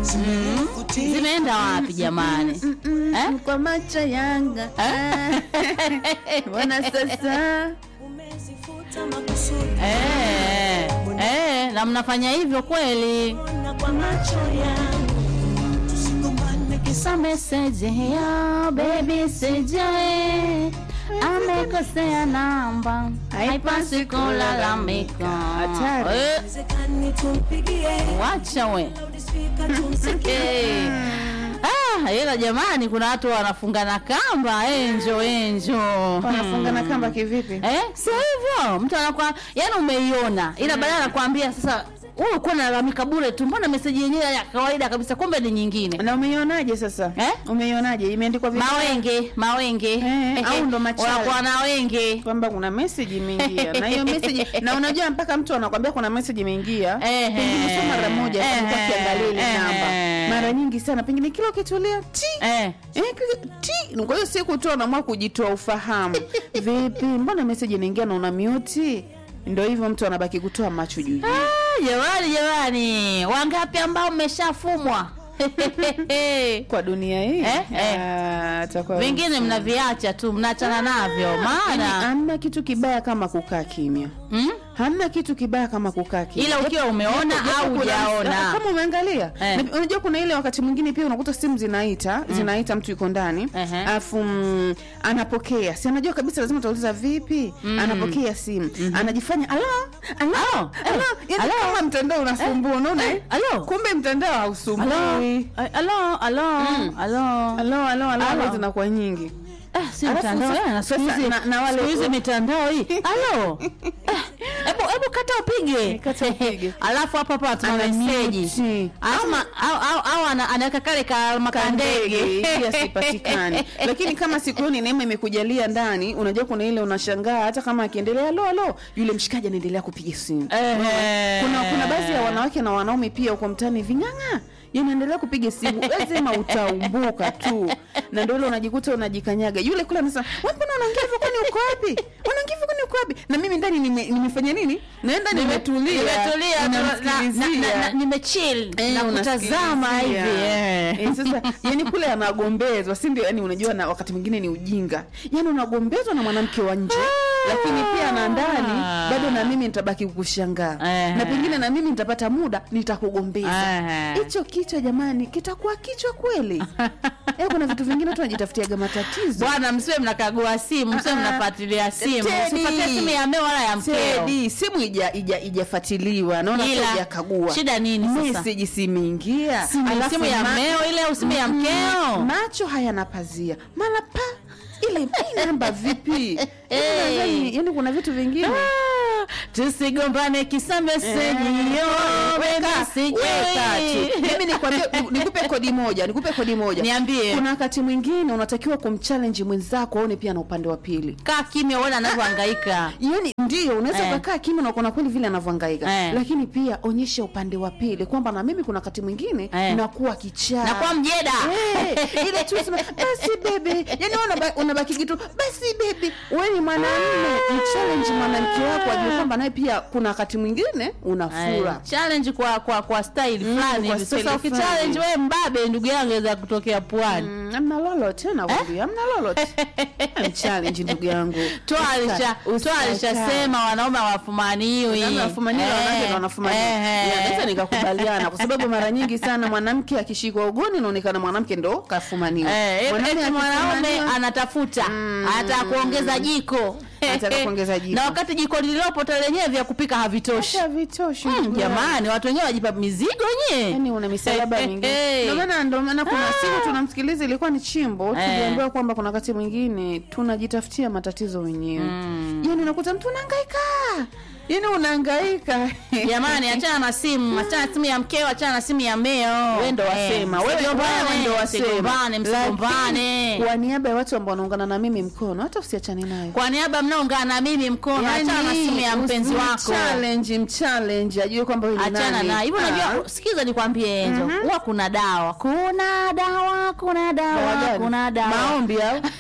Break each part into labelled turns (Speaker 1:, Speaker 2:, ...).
Speaker 1: zimeenda wapi jamani eh?
Speaker 2: kwa macho yanga bwana sasa
Speaker 1: Eh, eh, na mnafanya hivyo kweli Kisa message ya baby sijae amekosea namba haipasi kulalamika
Speaker 2: Hatari.
Speaker 1: Eh, wacha we Eh. Ah, ila jamani kuna watu wanafungana kamba enjo enjo
Speaker 2: wanafungana kamba kivipi
Speaker 1: Eh, sio hivyo. Mtu anakuwa yani umeiona. Ila badala ya kuambia sasa wewe uko unalalamika bure tu. Mbona message yenyewe ya kawaida kabisa kumbe ni nyingine.
Speaker 2: na umeionaje sasa
Speaker 1: Eh?
Speaker 2: umeionaje imeandikwa vipi
Speaker 1: Mawenge, mawenge.
Speaker 2: Eh, au ndo machale.
Speaker 1: Unakuwa na wenge.
Speaker 2: kwamba kuna message imeingia na hiyo message na unajua mpaka mtu anakwambia kuna message imeingia
Speaker 1: Ehe.
Speaker 2: pengine sio mara moja
Speaker 1: Ehe.
Speaker 2: alikuwa akiangalia ile
Speaker 1: Ehe.
Speaker 2: namba mara nyingi sana pengine kila ukitulia ti
Speaker 1: Eh.
Speaker 2: Eh, kile- ti kwa hiyo siku tu anaamua kujitoa ufahamu vipi mbona message inaingia na una mute ndio hivyo mtu anabaki kutoa macho juu juu
Speaker 1: Ah, jamani jamani. Wangapi ambao mmeshafumwa?
Speaker 2: kwa dunia hii
Speaker 1: Eh, eh.
Speaker 2: ah, atakuwa
Speaker 1: Vingine mnaviacha tu, mnaachana navyo.
Speaker 2: Yaani,
Speaker 1: Maana
Speaker 2: hamna kitu kibaya kama kukaa kimya
Speaker 1: hmm?
Speaker 2: hamna kitu kibaya kama kukaa kimya
Speaker 1: ila ukiwa umeona
Speaker 2: Japo
Speaker 1: au
Speaker 2: kuna-
Speaker 1: hujaona.
Speaker 2: kama umeangalia
Speaker 1: Eh.
Speaker 2: Na unajua kuna ile wakati mwingine pia unakuta simu zinaita zinaita mtu yuko ndani
Speaker 1: Ehe.
Speaker 2: alafu mm, anapokea si anajua kabisa lazima utauliza vipi anapokea simu anajifanya alo alo
Speaker 1: Alo, eh,
Speaker 2: alo yani
Speaker 1: alo.
Speaker 2: kama mtandao unasumbua unaona eh?
Speaker 1: alo.
Speaker 2: kumbe mtandao hausumbui
Speaker 1: Alo, alo, alo, alo.
Speaker 2: alo alo alo
Speaker 1: Alo.
Speaker 2: alo zinakuwa nyingi
Speaker 1: Eh, si
Speaker 2: Alafu
Speaker 1: mtandao
Speaker 2: sasa-
Speaker 1: eh, na siku
Speaker 2: sasa
Speaker 1: hizi
Speaker 2: na- na wale-
Speaker 1: siku hizi mitandao hii alo Eh, hebu hebu kata upige
Speaker 2: Kata upige.
Speaker 1: alafu hapo hapo atuma
Speaker 2: Ana
Speaker 1: meseji
Speaker 2: mute.
Speaker 1: au ma- au au au ana- anaweka kale ka makandege
Speaker 2: ili asipatikane lakini kama siku hiyo ni neema imekujalia ndani unajua kuna ile unashangaa hata kama akiendelea lo lo yule mshikaji anaendelea kupiga simu
Speaker 1: Ehe.
Speaker 2: kuna kuna baadhi ya wanawake na wanaume pia huko mtaani ving'ang'a yanaendelea kupiga simu lazima utaumbuka tu na ndio ile unajikuta unajikanyaga yule kule anasema wewe mbona unaongea hivyo kwani uko wapi unaongea hivyo kwani uko wapi na mimi ndani nime, nimefanya nini naenda nimetulia
Speaker 1: nimetulia na- na- na-
Speaker 2: namsikilizia.
Speaker 1: na- nimechill
Speaker 2: Eh,
Speaker 1: na kutazama hivi
Speaker 2: unasikilizia.
Speaker 1: eh.
Speaker 2: Eh, sasa yani kule anagombezwa si ndio yani unajua na wakati mwingine ni ujinga yani unagombezwa na mwanamke wa nje lakini pia na ndani bado na mimi nitabaki kukushangaa
Speaker 1: Eh.
Speaker 2: na pengine na mimi nitapata muda nitakugombeza
Speaker 1: Eh.
Speaker 2: hicho kichwa jamani kitakuwa kichwa kweli eh, kuna vitu vingine tu najitafutiaga matatizo
Speaker 1: bwana msiwe mnakagua simu msiwe
Speaker 2: Ah, ah.
Speaker 1: mnafuatilia simu
Speaker 2: Teddy.
Speaker 1: usifuatilie simu ya mmeo wala ya mkeo
Speaker 2: Tedi, simu ija ija ijafatiliwa naona
Speaker 1: Ila,
Speaker 2: ijakagua
Speaker 1: shida nini sasa?
Speaker 2: message simeingia
Speaker 1: Simu-
Speaker 2: Alafu
Speaker 1: simu ya
Speaker 2: ma-
Speaker 1: mmeo ile au simu ya mkeo
Speaker 2: macho hayana pazia mara pa ile hii namba vipi Yaani
Speaker 1: Hey.
Speaker 2: nadhani- yaani kuna vitu vingine
Speaker 1: Ah, tusigombane kisa meseji yo
Speaker 2: Weka,
Speaker 1: baby,
Speaker 2: weka
Speaker 1: sijui.
Speaker 2: tu. mimi nikwambie ni- nikupe kodi moja nikupe kodi moja
Speaker 1: Niambie.
Speaker 2: kuna wakati mwingine unatakiwa kumchallenge mwenzako aone pia na upande wa pili
Speaker 1: kaa kimya uone anavyohangaika
Speaker 2: yani ndio unaweza
Speaker 1: Eh.
Speaker 2: ukakaa kimya na ukaona kweli vile anavyohangaika
Speaker 1: Eh.
Speaker 2: lakini pia onyesha upande wa pili kwamba na mimi kuna wakati mwingine
Speaker 1: Eh.
Speaker 2: nakuwa kichaa
Speaker 1: nakuwa mjeda
Speaker 2: Eh, ile tu sema basi bebe yani wewe unaba- unabaki kitu basi bebe wewe ni mwanamume mchallenge mwanamke wako ajue kwamba naye pia kuna wakati mwingine una fura
Speaker 1: Ay, challenge kwa kwa kwa style fulani
Speaker 2: kwa
Speaker 1: hivi.
Speaker 2: style
Speaker 1: sasa
Speaker 2: fulani.
Speaker 1: ukichallenge wewe mbabe ndugu yangu aweza kutokea puani
Speaker 2: Mm, amna lolote nakwambia amna lolote mchallenge ndugu yangu
Speaker 1: twalisha
Speaker 2: Usa-
Speaker 1: twalishasema wanaume hawafumaniwi
Speaker 2: Wanaume wafumaniwa,
Speaker 1: Eh,
Speaker 2: wanawake ndo wanafumaniwa.
Speaker 1: eh,
Speaker 2: Ya, naweza nikakubaliana kwa sababu mara nyingi sana mwanamke akishikwa ugoni inaonekana mwanamke ndo kafumaniwa
Speaker 1: Eh,
Speaker 2: Mwanaume
Speaker 1: eti mwanaume
Speaker 2: akifumaniwa-
Speaker 1: anatafuta anataka kuongeza jiko
Speaker 2: Anataka kuongeza jiko.
Speaker 1: na wakati jiko lililopo ta lenyewe vya kupika havitoshi
Speaker 2: Acha vitoshi
Speaker 1: Mm,
Speaker 2: ndugu yangu.
Speaker 1: jamani watu wenyewe wajipa mizigo nye
Speaker 2: yani una misalaba
Speaker 1: Eh,
Speaker 2: mingine
Speaker 1: eh,
Speaker 2: ndio maana ndio maana kuna
Speaker 1: Ah.
Speaker 2: siku tunamsikiliza ilikuwa ni chimbo
Speaker 1: Eh.
Speaker 2: tuliambiwa kwamba kuna wakati mwingine tunajitafutia matatizo wenyewe yani unakuta mtu unahangaika yani unahangaika
Speaker 1: jamani achana na simu achana na simu ya mkeo achana na simu ya meo
Speaker 2: wewe ndo wasema
Speaker 1: Eh,
Speaker 2: wewe
Speaker 1: msigombane,
Speaker 2: wewe ndo wasema
Speaker 1: msigombane msigombane
Speaker 2: Lakini, kwa niaba ya watu ambao wanaungana na mimi mkono hata usiachane nayo
Speaker 1: kwa niaba mnaungana na mimi mkono achana na simu ya mpenzi wako
Speaker 2: challenge mchallenge ajue kwamba wewe ni
Speaker 1: achana
Speaker 2: nani.
Speaker 1: na hivyo
Speaker 2: Ah.
Speaker 1: unajua sikiza nikwambie enzo huwa kuna dawa kuna dawa kuna
Speaker 2: Dawa
Speaker 1: dawa
Speaker 2: gani?
Speaker 1: kuna dawa
Speaker 2: maombi au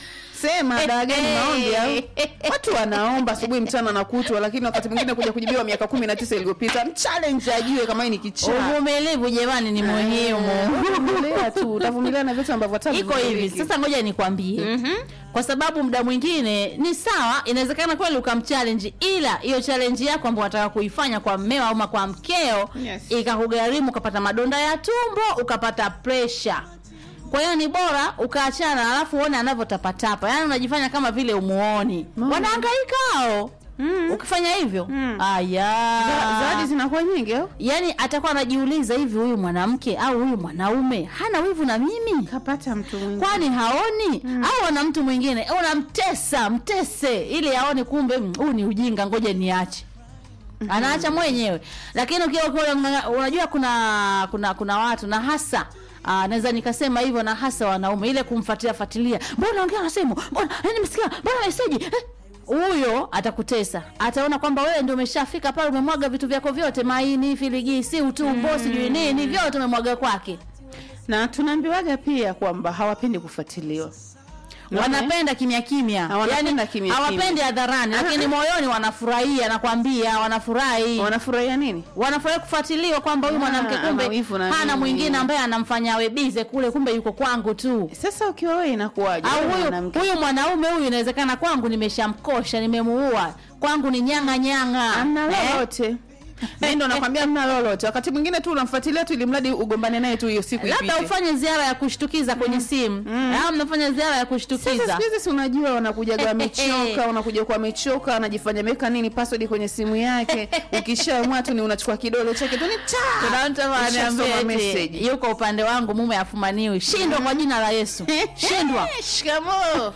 Speaker 2: sema dawa gani maombi au watu wanaomba asubuhi mchana na kutwa lakini wakati mwingine kuja kujibiwa miaka kumi na tisa iliyopita mchallenge ajue kama hii ni kichaa
Speaker 1: uvumilivu jamani ni muhimu
Speaker 2: utavumilia tu utavumilia na vitu ambavyo hata
Speaker 1: iko hivi
Speaker 2: vivumiliki.
Speaker 1: sasa ngoja nikwambie kwa sababu muda mwingine ni sawa inawezekana kweli ukamchallenge ila hiyo challenge yako ambayo unataka kuifanya kwa mmeo ama kwa mkeo
Speaker 2: Yes.
Speaker 1: ikakugharimu ukapata madonda ya tumbo ukapata pressure kwa hiyo ni bora ukaachana alafu uone anavyotapatapa yaani unajifanya kama vile umuoni
Speaker 2: Mama.
Speaker 1: wanaangaika hao ukifanya hivyo
Speaker 2: Mm.
Speaker 1: aya
Speaker 2: Za- zawadi zinakuwa nyingi au
Speaker 1: yaani atakuwa anajiuliza hivi huyu mwanamke au huyu mwanaume hana wivu na mimi
Speaker 2: kapata mtu mwingine
Speaker 1: kwani haoni au ana mtu mwingine unamtesa mtese ili aone kumbe mm, huu ni ujinga ngoja niache anaacha mwenyewe lakini ukiwa ukiwa unamng'ang'a- unajua kuna kuna kuna watu na hasa Ah, naweza nikasema hivyo na hasa wanaume ile kumfuatilia fuatilia mbona ongea na simu mbona eh, nimesikia mbona meseji eh, huyo atakutesa ataona kwamba wewe ndio umeshafika pale umemwaga vitu vyako vyote maini filigisi utumbo sijui nini vyote umemwaga kwake
Speaker 2: na tunaambiwaga pia kwamba hawapendi kufuatiliwa
Speaker 1: wanapenda kimya kimya
Speaker 2: Wanapenda kimya
Speaker 1: hawapendi hadharani lakini moyoni wanafurahia nakwambia wanafurahi
Speaker 2: wanafurahia nini
Speaker 1: wanafurahi kufuatiliwa kwamba huyu
Speaker 2: Ah,
Speaker 1: mwanamke kumbe
Speaker 2: ana wivu na
Speaker 1: hana
Speaker 2: nini.
Speaker 1: mwingine ambaye anamfanya awe bize kule kumbe yuko kwangu tu
Speaker 2: sasa ukiwa wewe inakuwaje
Speaker 1: au
Speaker 2: Wewe
Speaker 1: huyu
Speaker 2: mwanamke.
Speaker 1: huyu mwanaume huyu inawezekana kwangu nimeshamkosha nimemuua kwangu ni nyanga nyanga
Speaker 2: amna
Speaker 1: Eh?
Speaker 2: lolote mi ndo nakwambia mna lolote wakati mwingine tu unamfuatilia tu ili mradi ugombane naye tu hiyo siku
Speaker 1: labda
Speaker 2: ipite.
Speaker 1: ufanye ziara ya kushtukiza kwenye simu au mnafanya ziara ya
Speaker 2: Sasa
Speaker 1: kushtukiza
Speaker 2: siku hizi si unajua wanakujaga wamechoka wanakuja kwa wamechoka anajifanya ameweka nini password kwenye simu yake ukishaamua tu ni unachukua kidole chake tu ni cha
Speaker 1: kuna mtu
Speaker 2: Ushasoma
Speaker 1: ananiambia eti,
Speaker 2: message.
Speaker 1: yuko upande wangu mume afumaniwi shindwa kwa jina la yesu shindwa
Speaker 2: shikamoo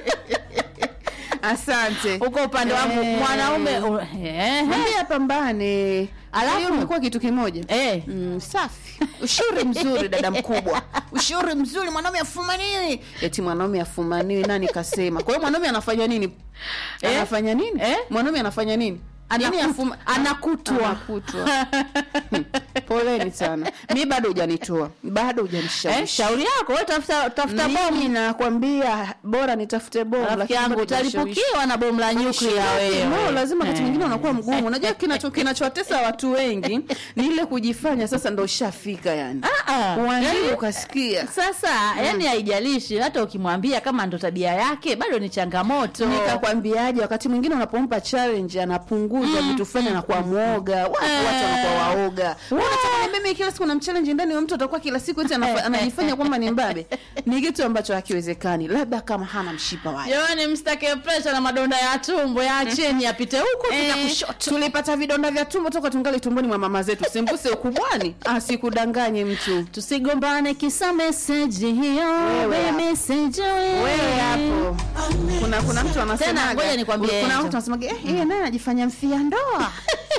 Speaker 2: asante
Speaker 1: uko upande wangu
Speaker 2: Eh.
Speaker 1: mwanaume u- eh,
Speaker 2: mwambie apambane
Speaker 1: Alafu-
Speaker 2: hiyo mlikuwa kitu kimoja
Speaker 1: eh.
Speaker 2: Mm, safi ushauri mzuri dada mkubwa ushauri mzuri mwanaume afumaniwi eti mwanaume afumaniwi nani kasema kwa hiyo mwanaume anafanya nini
Speaker 1: Eh?
Speaker 2: anafanya nini
Speaker 1: Eh?
Speaker 2: mwanaume anafanya nini Yaani
Speaker 1: Anaku-
Speaker 2: afuma-
Speaker 1: anakutwa.
Speaker 2: Anakutwa. Hmm, poleni sana mi bado hujanitoa bado
Speaker 1: eh,
Speaker 2: hujanishawishi
Speaker 1: shauri yako wewe tafuta tafuta bomu
Speaker 2: mimi nakwambia bora nitafute bomu
Speaker 1: rafiki
Speaker 2: lakini
Speaker 1: yangu
Speaker 2: bado hujanishawishi.
Speaker 1: utalipukiwa na bomu la nyuklia wewe
Speaker 2: No, lazima wakati
Speaker 1: Eh.
Speaker 2: mwingine unakuwa mgumu unajua kinacho kinachowatesa watu wengi ni ile kujifanya sasa ndo ushafika yani
Speaker 1: Ah, ah.
Speaker 2: uandii
Speaker 1: Yaani,
Speaker 2: ukasikia
Speaker 1: sasa yani haijalishi hata ukimwambia kama ndo tabia yake bado ni changamoto
Speaker 2: nikakwambiaje wakati mwingine unapompa challenge anapunguza vitu fulani anakuwa mwoga watu
Speaker 1: Eh.
Speaker 2: watu wanakuwa waoga unataka ni mimi kila siku namchallenge ndani wa mtu atakuwa kila siku eti anafa- anajifanya kwamba ni mbabe ni kitu ambacho hakiwezekani labda kama hana mshipa wake
Speaker 1: jamani msitake presha na madonda ya tumbo yaacheni yapite huku
Speaker 2: Eh,
Speaker 1: pita kushoto
Speaker 2: tulipata vidonda vya tumbo toka tungali tumboni mwa mama zetu sembuse ukubwani asikudanganye mtu
Speaker 1: tusigombane kisa meseji hiyo
Speaker 2: Wewe
Speaker 1: we
Speaker 2: hapo.
Speaker 1: message
Speaker 2: wewe hapo kuna kuna mtu anasemaga
Speaker 1: ngoja nikwambie
Speaker 2: kuna
Speaker 1: Angel.
Speaker 2: mtu anasemaga eh yeye naye anajifanya mfia ndoa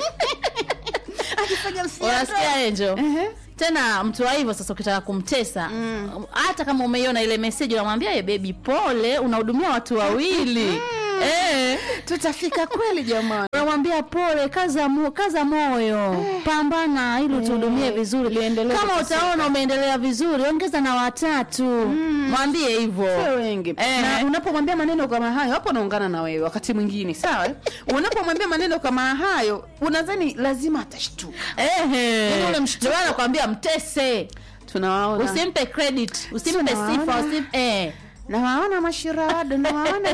Speaker 2: ajifanya mfia
Speaker 1: unasikia enjo
Speaker 2: Ehe.
Speaker 1: tena mtu wa hivyo sasa ukitaka kumtesa hata kama umeiona ile meseji unamwambia ye bebi pole unahudumia watu wawili eh
Speaker 2: tutafika kweli jamani
Speaker 1: unamwambia pole kaza, mo, kaza moyo pambana ili utuhudumie vizuri
Speaker 2: liendelee
Speaker 1: kama
Speaker 2: kuteseka.
Speaker 1: utaona umeendelea vizuri ongeza na watatu mwambie
Speaker 2: Sio
Speaker 1: hivyo
Speaker 2: wengi
Speaker 1: Eh.
Speaker 2: na unapomwambia maneno kama hayo hapo naungana na wewe wakati mwingine sawa eh? unapomwambia maneno kama hayo unadhani lazima atashtuka Yaani ule mshtuko.
Speaker 1: ndio nakwambia mtese
Speaker 2: tunawaona
Speaker 1: usimpe credit usimpe
Speaker 2: Tunawaona.
Speaker 1: sifa usimpe eh.
Speaker 2: nawaona mashirado nawaona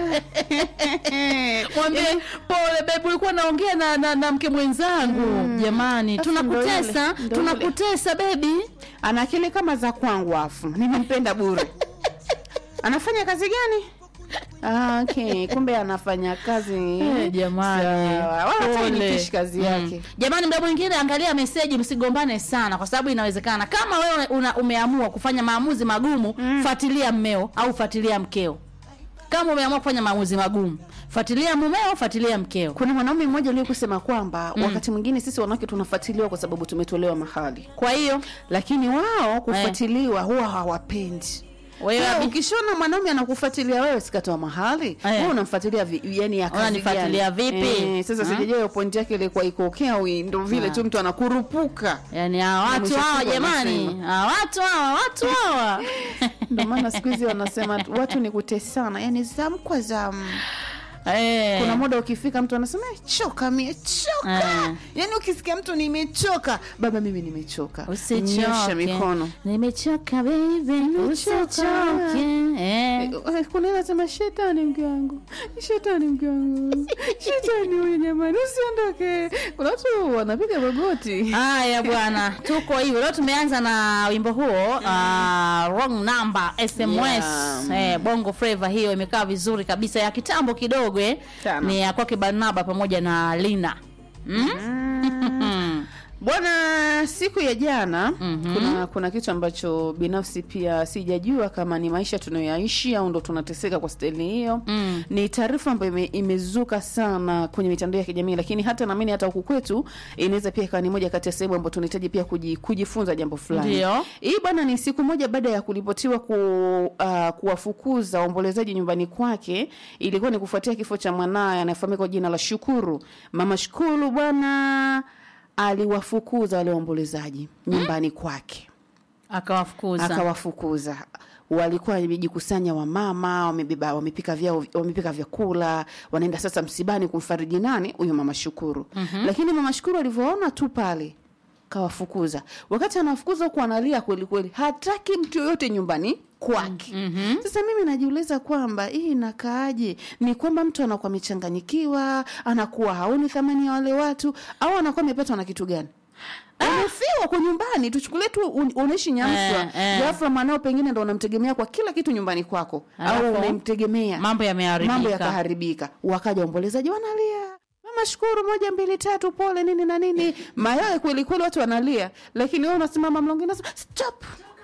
Speaker 1: mwambie pole bebu ulikuwa naongea na, na, na mke mwenzangu jamani
Speaker 2: Sasa ndo
Speaker 1: tunakutesa
Speaker 2: yule, ndo
Speaker 1: tunakutesa bebi
Speaker 2: ana akili kama za kwangu afu nimempenda bure anafanya kazi gani Ah, okay kumbe anafanya kazi
Speaker 1: Eh, jamani.
Speaker 2: Sawa. wala hata
Speaker 1: Pole.
Speaker 2: hainitishi kazi yake
Speaker 1: jamani mda mwingine angalia meseji msigombane sana kwa sababu inawezekana kama wewe una, umeamua kufanya maamuzi magumu fuatilia mmeo au fuatilia mkeo kama umeamua kufanya maamuzi magumu fuatilia mumeo fuatilia mkeo
Speaker 2: kuna mwanaume mmoja aliye kusema kwamba wakati mwingine sisi wanawake tunafuatiliwa kwa sababu tumetolewa mahali
Speaker 1: kwa hiyo
Speaker 2: lakini wao kufuatiliwa huwa hawapendi
Speaker 1: wewe
Speaker 2: Wewe
Speaker 1: abi-
Speaker 2: ukishona mwanaume anakufuatilia wewe sikatoa mahali
Speaker 1: Eh.
Speaker 2: wewe unamfuatilia vi, yani ya kazi
Speaker 1: Unanifuatilia
Speaker 2: gani?
Speaker 1: vipi?
Speaker 2: Eh, sasa
Speaker 1: Hmm?
Speaker 2: sijajua hiyo point yake ilikuwa iko okay au ndo vile tu mtu anakurupuka
Speaker 1: yani hawa watu
Speaker 2: mwisho
Speaker 1: hawa
Speaker 2: siku
Speaker 1: jamani
Speaker 2: anasema.
Speaker 1: hawa watu hawa watu hawa
Speaker 2: ndio maana siku hizi wanasema watu ni kutesana yani zamu kwa zamu
Speaker 1: Eh.
Speaker 2: kuna muda ukifika mtu anasema "Eh, choka mie choka
Speaker 1: Eh.
Speaker 2: yaani ukisikia mtu nimechoka baba mimi nimechoka nyosha
Speaker 1: usichoke
Speaker 2: mikono
Speaker 1: nimechoka baby usichoke eh.
Speaker 2: Eh, kuna ile anasema shetani mke wangu shetani mke wangu shetani huyu jamani usiondoke kuna watu wanapiga magoti
Speaker 1: haya bwana tuko hivyo leo tumeanza na wimbo huo uh, wrong number sms
Speaker 2: Yeah.
Speaker 1: eh, bongo flava hiyo imekaa vizuri kabisa ya kitambo kidogo eh.
Speaker 2: Sana.
Speaker 1: ni ya kwake barnaba pamoja na lina mm?
Speaker 2: bwana siku ya jana
Speaker 1: Mhm.
Speaker 2: kuna kuna kitu ambacho binafsi pia sijajua kama ni maisha tunayoyaishi au ndo tunateseka kwa staili hiyo
Speaker 1: Mm.
Speaker 2: ni taarifa ambayo ime, imezuka sana kwenye mitandao ya kijamii lakini hata naamini hata huku kwetu inaweza pia ikawa ni moja kati ya sehemu ambayo tunahitaji pia kuji, kujifunza jambo fulani
Speaker 1: Ndio.
Speaker 2: hii bwana ni siku moja baada ya kuripotiwa ku, uh, kuwafukuza waombolezaji nyumbani kwake ilikuwa ni kufuatia kifo cha mwanaye anayefahamika kwa jina la shukuru mama shukuru bwana aliwafukuza wale waombolezaji nyumbani kwake
Speaker 1: akawafukuza
Speaker 2: akawafukuza walikuwa wamejikusanya wamama wamebeba wamepika vyao wamepika vyakula wanaenda sasa msibani kumfariji nani huyu mama shukuru mm-hmm. lakini mama shukuru alivyoona tu pale kawafukuza wakati anawafukuza huku analia kweli kweli hataki mtu yoyote nyumbani kwake mm-hmm. sasa mimi najiuliza kwamba hii inakaaje ni kwamba mtu anakuwa amechanganyikiwa anakuwa haoni thamani ya wale watu au anakuwa amepatwa na kitu gani umefiwa kwa nyumbani tuchukulie tu un- unaishi nyamswa
Speaker 1: Eh, eh.
Speaker 2: ghafla mwanao pengine ndo unamtegemea kwa kila kitu nyumbani kwako au
Speaker 1: Alafu,
Speaker 2: unamtegemea
Speaker 1: mambo yameharibika
Speaker 2: mambo yakaharibika wakaja waombolezaji wanalia mama shukuru moja mbili tatu pole nini na nini mayoe kweli kweli watu wanalia lakini wewe unasimama mlongoni unasema stop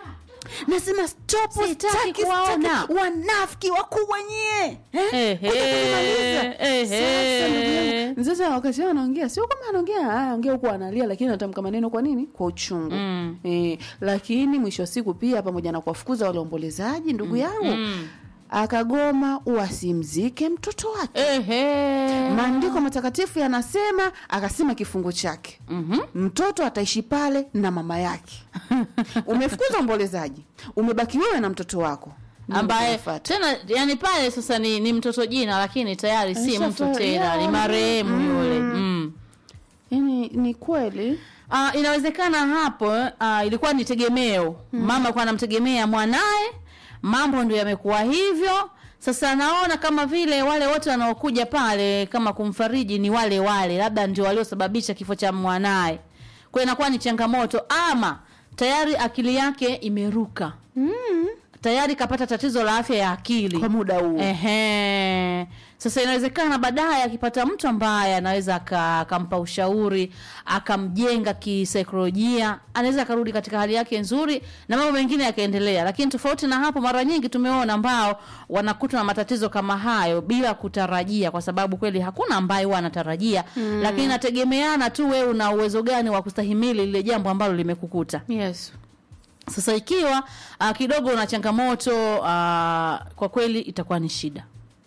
Speaker 2: nasema stop
Speaker 1: Sitaki
Speaker 2: sitaki,
Speaker 1: kuwaona.
Speaker 2: sitaki. wanafiki wakubwa nyie eh?
Speaker 1: Ehe,
Speaker 2: Kuja kunimaliza.
Speaker 1: ehe.
Speaker 2: Sasa ndugu yangu, sasa wakati wao anaongea sio kama anaongea ah, anaongea huku analia lakini anatamka maneno kwa nini kwa uchungu
Speaker 1: Mm.
Speaker 2: eh, lakini mwisho wa siku pia pamoja na kuwafukuza wale waombolezaji ndugu yangu
Speaker 1: mm.
Speaker 2: akagoma wasimzike mtoto wake
Speaker 1: Ehe.
Speaker 2: maandiko matakatifu yanasema akasema kifungu chake
Speaker 1: Mhm.
Speaker 2: mtoto ataishi pale na mama yake umefukuza ombolezaji umebaki wewe na mtoto wako Nini
Speaker 1: ambaye
Speaker 2: kinafuata?
Speaker 1: tena yani pale sasa ni, ni mtoto jina lakini tayari si
Speaker 2: Alishafa-
Speaker 1: mtu tena
Speaker 2: yeah.
Speaker 1: ni marehemu yule mm.
Speaker 2: yani ni kweli
Speaker 1: Uh, inawezekana hapo uh, ilikuwa ni tegemeo mama kwa anamtegemea mwanaye mambo ndio yamekuwa hivyo sasa naona kama vile wale wote wanaokuja pale kama kumfariji ni wale wale labda ndio waliosababisha kifo cha mwanaye kwa hiyo inakuwa ni changamoto ama tayari akili yake imeruka
Speaker 2: mm.
Speaker 1: tayari kapata tatizo la afya ya akili
Speaker 2: kwa muda huo
Speaker 1: Ehe. Sasa inawezekana baadaye akipata mtu ambaye anaweza aka- akampa ushauri akamjenga kisaikolojia, anaweza akarudi katika hali yake nzuri na mambo mengine yakaendelea. Lakini tofauti na hapo, mara nyingi tumeona ambao wanakutwa na matatizo kama hayo bila kutarajia, kwa sababu kweli hakuna ambaye huwa anatarajia mm. Lakini inategemeana tu wewe una uwezo gani wa kustahimili lile jambo ambalo limekukuta.
Speaker 2: yes
Speaker 1: Sasa ikiwa uh, kidogo una changamoto uh, kwa kweli itakuwa ni shida.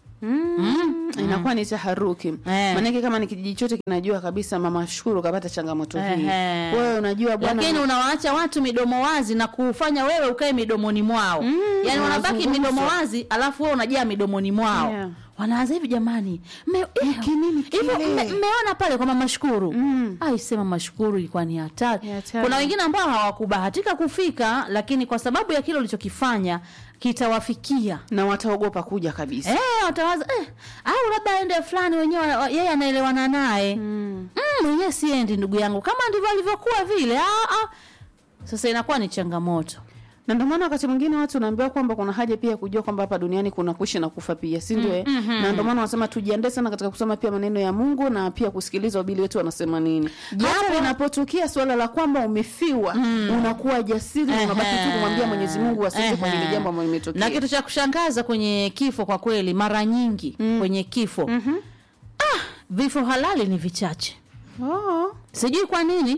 Speaker 2: Mm. inakuwa ni taharuki
Speaker 1: Eh.
Speaker 2: maanake kama ni kijiji chote kinajua kabisa mama shukuru kapata changamoto hii
Speaker 1: Ehe.
Speaker 2: wewe unajua bwana
Speaker 1: lakini unawaacha watu midomo wazi na kufanya wewe ukae midomoni mwao
Speaker 2: Mm,
Speaker 1: yaani wanabaki
Speaker 2: wanazungumza.
Speaker 1: midomo wazi alafu wewe unajaa midomoni mwao
Speaker 2: Yeah.
Speaker 1: wanaanza hivi jamani mme- eh,
Speaker 2: kinini
Speaker 1: hivyo
Speaker 2: kile?
Speaker 1: mme- mmeona pale kwa mama shukuru
Speaker 2: Mm.
Speaker 1: aisema mashukuru ilikuwa ni hatari
Speaker 2: Ni hatari.
Speaker 1: kuna wengine ambao hawakubahatika kufika lakini kwa sababu ya kile ulichokifanya kitawafikia
Speaker 2: na wataogopa kuja kabisa
Speaker 1: Eh, watawaza eh, au labda aende fulani wenyewe wana- yeye anaelewana naye
Speaker 2: mm.
Speaker 1: mm, mwenyewe siendi ndugu yangu kama ndivyo alivyokuwa vile ah, ah. sasa inakuwa ni changamoto
Speaker 2: na ndio maana wakati mwingine watu unaambiwa kwamba kuna haja pia ya kujua kwamba hapa duniani kuna kuishi na kufa pia si ndio eh?
Speaker 1: mhm.
Speaker 2: na ndio maana wanasema tujiandae sana katika kusoma pia maneno ya mungu na pia kusikiliza wabili wetu wanasema nini hata linapotokea suala la kwamba umefiwa unakuwa jasiri na unabaki tu kumwambia mwenyezi mungu asante kwa hili
Speaker 1: Ehe.
Speaker 2: jambo ambalo
Speaker 1: na
Speaker 2: limetokea
Speaker 1: kitu cha kushangaza kwenye kifo kwa kweli mara nyingi kwenye kifo
Speaker 2: Mhm.
Speaker 1: vifo halali ni vichache
Speaker 2: oh.
Speaker 1: sijui kwa nini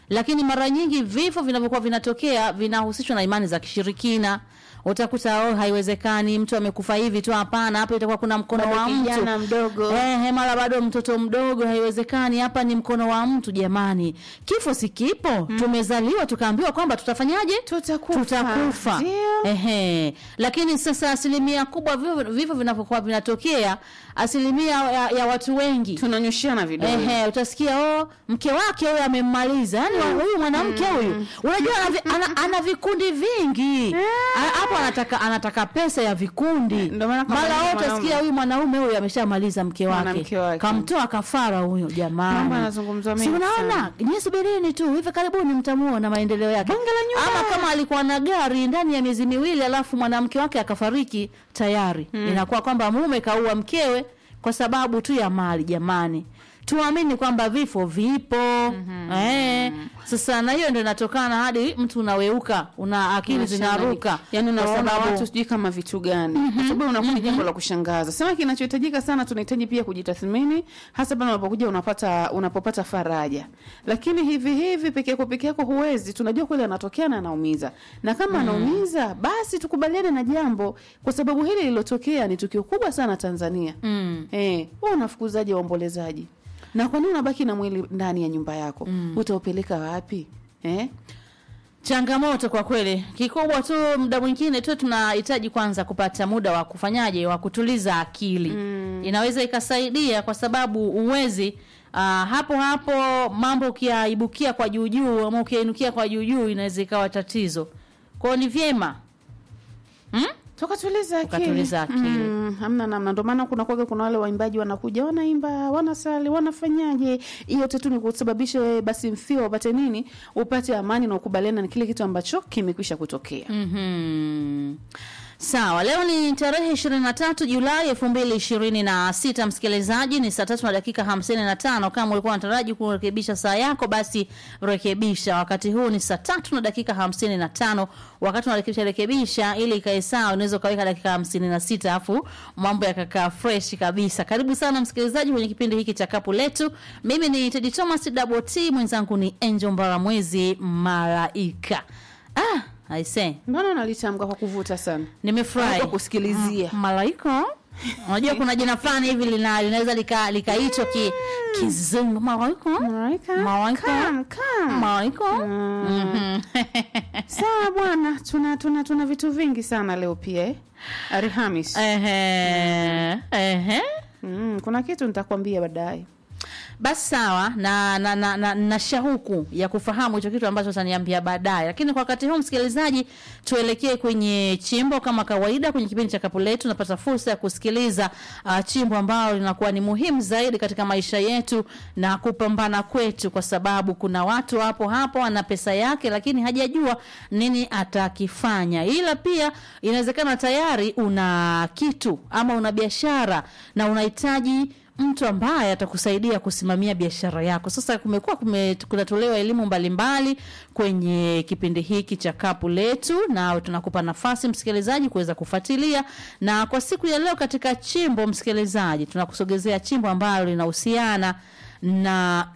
Speaker 1: lakini mara nyingi vifo vinavyokuwa vinatokea vinahusishwa na imani za kishirikina utakuta oh, haiwezekani mtu amekufa hivi tu hapana hapa itakuwa kuna mkono
Speaker 2: Bado
Speaker 1: wa
Speaker 2: kijana
Speaker 1: mtu
Speaker 2: mdogo.
Speaker 1: eh, mara bado mtoto mdogo haiwezekani hapa ni mkono wa mtu jamani kifo si kipo tumezaliwa tukaambiwa kwamba tutafanyaje
Speaker 2: Tutakufa.
Speaker 1: tutakufa
Speaker 2: Ndio.
Speaker 1: Ehe. Lakini sasa asilimia kubwa vifo vifo vinavyokuwa vinatokea, asilimia ya, ya watu wengi
Speaker 2: tunanyoshiana vidole
Speaker 1: Ehe, utasikia oh, mke wake huyo amemmaliza. Yaani wa- huyu mwanamke huyu unajua ana, vi- ana, ana vikundi vingi. A- Hapo anataka anataka pesa ya vikundi.
Speaker 2: Ndio maana kama
Speaker 1: Mara
Speaker 2: ni
Speaker 1: wote
Speaker 2: mwanaume.
Speaker 1: utasikia huyu mwanaume huyu ameshamaliza mke wake.
Speaker 2: Mwanamke wake.
Speaker 1: Kamtoa kafara huyo jamani.
Speaker 2: Mambo yanazungumzwa
Speaker 1: Si
Speaker 2: mengi
Speaker 1: unaona?
Speaker 2: sana.
Speaker 1: Nyie subirini tu hivi karibuni mtamuona maendeleo yake.
Speaker 2: Bonge la nyumba.
Speaker 1: Ama kama alikuwa na gari ndani ya miezi miwili alafu mwanamke wake akafariki tayari. Inakuwa kwamba mume kaua mkewe kwa sababu tu ya mali jamani. Tuamini kwamba vifo vipo. Eh, sasa na hiyo ndio inatokana hadi mtu unaweuka, una akili
Speaker 2: Unashanga-
Speaker 1: zinaruka.
Speaker 2: yani
Speaker 1: Kwa
Speaker 2: unaona
Speaker 1: sababu-
Speaker 2: watu sijui kama vitu gani kwa sababu unakuwa ni jambo la kushangaza sema kinachohitajika sana tunahitaji pia kujitathmini hasa pale unapokuja unapata unapopata faraja lakini hivi hivi peke yako peke yako huwezi tunajua kweli anatokea na anaumiza na kama anaumiza basi tukubaliane na jambo kwa sababu hili lilotokea ni tukio kubwa sana Tanzania
Speaker 1: Mm.
Speaker 2: Eh, wewe unafukuzaje waombolezaji? Na kwa nini unabaki na mwili ndani ya nyumba yako? Utaupeleka wapi? Eh?
Speaker 1: changamoto kwa kweli kikubwa tu muda mwingine tu tunahitaji kwanza kupata muda wa kufanyaje wa kutuliza akili mm. inaweza ikasaidia kwa sababu uwezi uh, hapo hapo mambo ukiaibukia kwa juujuu ama ukiainukia kwa juujuu inaweza ikawa tatizo kwao ni vyema hmm?
Speaker 2: Tukatuliza akili.
Speaker 1: Tukatuliza akili.
Speaker 2: Mm, hamna namna. Ndio maana kuna kwaga kuna wale waimbaji wanakuja wanaimba, wanasali, wanafanyaje. Hiyo yote tu ni kusababisha wewe basi mfio upate nini? Upate amani na ukubaliana na kile kitu ambacho kimekwisha kutokea.
Speaker 1: Mhm. Sawa, leo ni tarehe 23 Julai 2026 msikilizaji, ni saa tatu na dakika 55. Kama ulikuwa unataraji kurekebisha saa yako, basi rekebisha. Wakati huu ni saa tatu na dakika 55. Wakati unarekebisha rekebisha ili ikae sawa, unaweza ukaweka dakika 56 afu mambo yakakaa fresh kabisa. Karibu sana msikilizaji kwenye kipindi hiki cha kapu letu. Mimi ni Teddy Thomas Double T, mwenzangu ni Angel Mbaramwezi Malaika. Ah, I say
Speaker 2: Mbona unalitamka kwa kuvuta sana?
Speaker 1: nimefurahi
Speaker 2: Kwa kusikilizia.
Speaker 1: Mm, malaika unajua kuna jina fulani hivi lina linaweza lika likaitwa ki kizungu malaika
Speaker 2: Malaika.
Speaker 1: Malaika.
Speaker 2: Come, come.
Speaker 1: malaika
Speaker 2: Mm. Sawa bwana, tuna tuna tuna vitu vingi sana leo pia eh. Alhamis.
Speaker 1: ehe ehe
Speaker 2: Mm, kuna kitu nitakwambia baadaye.
Speaker 1: basi sawa na na, na, na, na shauku ya kufahamu hicho kitu ambacho utaniambia baadaye lakini kwa wakati huu msikilizaji tuelekee kwenye chimbo kama kawaida kwenye kipindi cha kapu letu napata fursa ya kusikiliza uh, chimbo ambalo linakuwa ni muhimu zaidi katika maisha yetu na kupambana kwetu kwa sababu kuna watu hapo hapo ana pesa yake lakini hajajua nini atakifanya ila pia inawezekana tayari una kitu ama una biashara na unahitaji mtu ambaye atakusaidia kusimamia biashara yako. Sasa kumekuwa kume, kunatolewa elimu mbalimbali kwenye kipindi hiki cha kapu letu, na tunakupa nafasi msikilizaji kuweza kufuatilia. Na kwa siku ya leo katika chimbo, msikilizaji, tunakusogezea chimbo ambalo linahusiana na